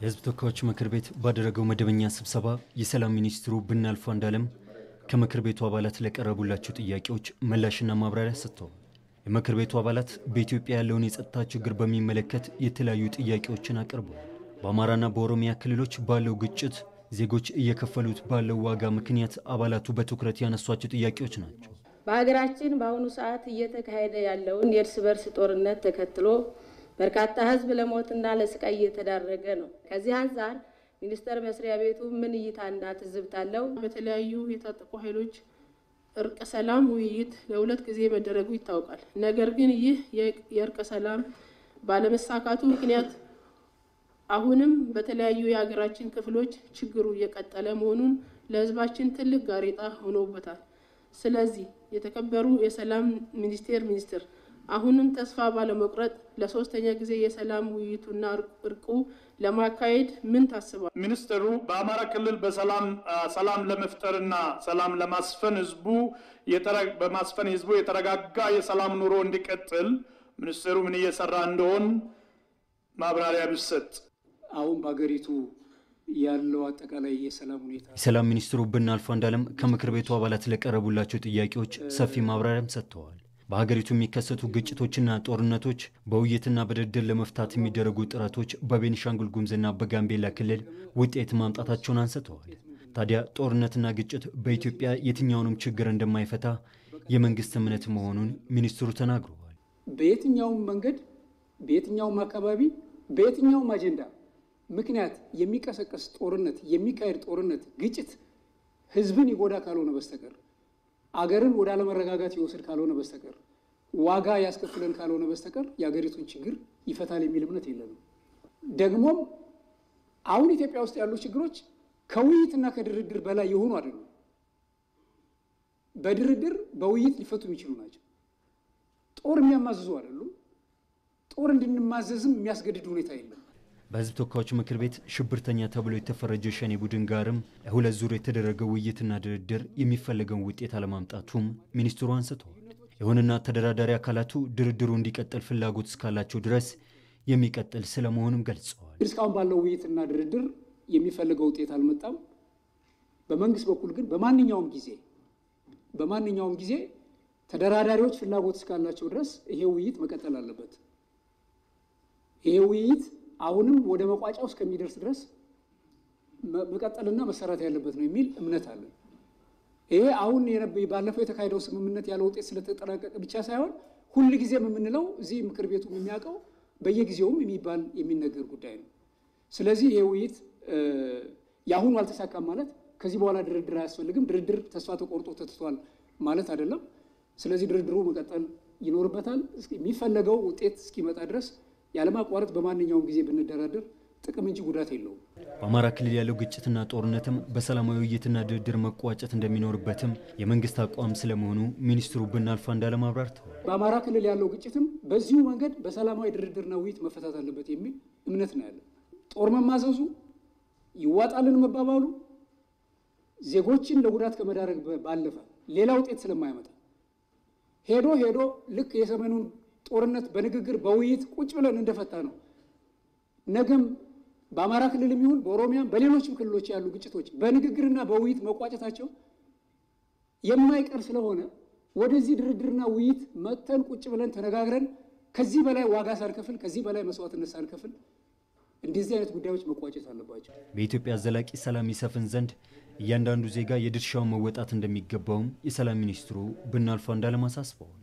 የሕዝብ ተወካዮች ምክር ቤት ባደረገው መደበኛ ስብሰባ የሰላም ሚኒስትሩ ብናልፍ አንዱዓለም ከምክር ቤቱ አባላት ለቀረቡላቸው ጥያቄዎች ምላሽና ማብራሪያ ሰጥተዋል። የምክር ቤቱ አባላት በኢትዮጵያ ያለውን የጸጥታ ችግር በሚመለከት የተለያዩ ጥያቄዎችን አቅርበዋል። በአማራና በኦሮሚያ ክልሎች ባለው ግጭት ዜጎች እየከፈሉት ባለው ዋጋ ምክንያት አባላቱ በትኩረት ያነሷቸው ጥያቄዎች ናቸው። በሀገራችን በአሁኑ ሰዓት እየተካሄደ ያለውን የእርስ በርስ ጦርነት ተከትሎ በርካታ ሕዝብ ለሞትና ለስቃይ እየተዳረገ ነው። ከዚህ አንጻር ሚኒስቴር መስሪያ ቤቱ ምን እይታና ትዝብት አለው? በተለያዩ የታጠቁ ኃይሎች እርቀ ሰላም ውይይት ለሁለት ጊዜ መደረጉ ይታወቃል። ነገር ግን ይህ የእርቀ ሰላም ባለመሳካቱ ምክንያት አሁንም በተለያዩ የሀገራችን ክፍሎች ችግሩ እየቀጠለ መሆኑን ለሕዝባችን ትልቅ ጋሬጣ ሆኖበታል። ስለዚህ የተከበሩ የሰላም ሚኒስቴር ሚኒስትር አሁንም ተስፋ ባለመቁረጥ ለሶስተኛ ጊዜ የሰላም ውይይቱና እርቁ ለማካሄድ ምን ታስባል? ሚኒስትሩ በአማራ ክልል በሰላም ሰላም ለመፍጠርና ሰላም ለማስፈን ህዝቡ በማስፈን ህዝቡ የተረጋጋ የሰላም ኑሮ እንዲቀጥል ሚኒስትሩ ምን እየሰራ እንደሆን ማብራሪያ ቢሰጥ። አሁን በሀገሪቱ ያለው አጠቃላይ የሰላም ሁኔታ የሰላም ሚኒስትሩ ብናልፍ አንዱዓለም ከምክር ቤቱ አባላት ለቀረቡላቸው ጥያቄዎች ሰፊ ማብራሪያም ሰጥተዋል። በሀገሪቱ የሚከሰቱ ግጭቶችና ጦርነቶች በውይይትና በድርድር ለመፍታት የሚደረጉ ጥረቶች በቤኒሻንጉል ጉሙዝና በጋምቤላ ክልል ውጤት ማምጣታቸውን አንስተዋል። ታዲያ ጦርነትና ግጭት በኢትዮጵያ የትኛውንም ችግር እንደማይፈታ የመንግስት እምነት መሆኑን ሚኒስትሩ ተናግረዋል። በየትኛውም መንገድ በየትኛውም አካባቢ በየትኛውም አጀንዳ ምክንያት የሚቀሰቀስ ጦርነት የሚካሄድ ጦርነት ግጭት ህዝብን ይጎዳ ካልሆነ በስተቀር አገርን ወደ አለመረጋጋት ይወስድ ካልሆነ በስተቀር ዋጋ ያስከፍለን ካልሆነ በስተቀር የሀገሪቱን ችግር ይፈታል የሚል እምነት የለንም። ደግሞም አሁን ኢትዮጵያ ውስጥ ያሉ ችግሮች ከውይይትና ከድርድር በላይ የሆኑ አይደሉም። በድርድር በውይይት ሊፈቱ የሚችሉ ናቸው። ጦር የሚያማዝዙ አይደሉም። ጦር እንድንማዘዝም የሚያስገድድ ሁኔታ የለም። በህዝብ ተወካዮች ምክር ቤት ሽብርተኛ ተብሎ የተፈረጀው ሸኔ ቡድን ጋርም ሁለት ዙር የተደረገው ውይይትና ድርድር የሚፈለገውን ውጤት አለማምጣቱም ሚኒስትሩ አንስተዋል። ይሁንና ተደራዳሪ አካላቱ ድርድሩ እንዲቀጥል ፍላጎት እስካላቸው ድረስ የሚቀጥል ስለመሆኑም ገልጸዋል። እስካሁን ባለው ውይይትና ድርድር የሚፈልገው ውጤት አልመጣም። በመንግስት በኩል ግን በማንኛውም ጊዜ በማንኛውም ጊዜ ተደራዳሪዎች ፍላጎት እስካላቸው ድረስ ይሄ ውይይት መቀጠል አለበት። ይሄ ውይይት አሁንም ወደ መቋጫው እስከሚደርስ ድረስ መቀጠልና መሰራት ያለበት ነው የሚል እምነት አለን። ይሄ አሁን ባለፈው የተካሄደው ስምምነት ያለ ውጤት ስለተጠናቀቀ ብቻ ሳይሆን ሁል ጊዜም የምንለው እዚህ ምክር ቤቱ የሚያውቀው በየጊዜውም የሚባል የሚነገር ጉዳይ ነው። ስለዚህ ይሄ ውይይት የአሁኑ አልተሳካም ማለት ከዚህ በኋላ ድርድር አያስፈልግም፣ ድርድር ተስፋ ተቆርጦ ተትቷል ማለት አይደለም። ስለዚህ ድርድሩ መቀጠል ይኖርበታል የሚፈለገው ውጤት እስኪመጣ ድረስ ያለማቋረጥ በማንኛውም ጊዜ ብንደራደር ጥቅም እንጂ ጉዳት የለውም። በአማራ ክልል ያለው ግጭትና ጦርነትም በሰላማዊ ውይይትና ድርድር መቋጨት እንደሚኖርበትም የመንግስት አቋም ስለመሆኑ ሚኒስትሩ ብናልፍ አንዱዓለም አብራርተዋል። በአማራ ክልል ያለው ግጭትም በዚሁ መንገድ በሰላማዊ ድርድርና ውይይት መፈታት አለበት የሚል እምነት ነው ያለን። ጦር መማዘዙ ይዋጣልን መባባሉ ዜጎችን ለጉዳት ከመዳረግ ባለፈ ሌላ ውጤት ስለማያመጣ ሄዶ ሄዶ ልክ የሰሜኑን ጦርነት በንግግር በውይይት ቁጭ ብለን እንደፈታ ነው። ነገም በአማራ ክልል የሚሆን በኦሮሚያም በሌሎችም ክልሎች ያሉ ግጭቶች በንግግርና በውይይት መቋጨታቸው የማይቀር ስለሆነ ወደዚህ ድርድርና ውይይት መጥተን ቁጭ ብለን ተነጋግረን ከዚህ በላይ ዋጋ ሳንከፍል ከዚህ በላይ መስዋዕትነት ሳንከፍል እንደዚህ አይነት ጉዳዮች መቋጨት አለባቸው። በኢትዮጵያ ዘላቂ ሰላም ይሰፍን ዘንድ እያንዳንዱ ዜጋ የድርሻውን መወጣት እንደሚገባውም የሰላም ሚኒስትሩ ብናልፍ አንዱዓለም አሳስበዋል።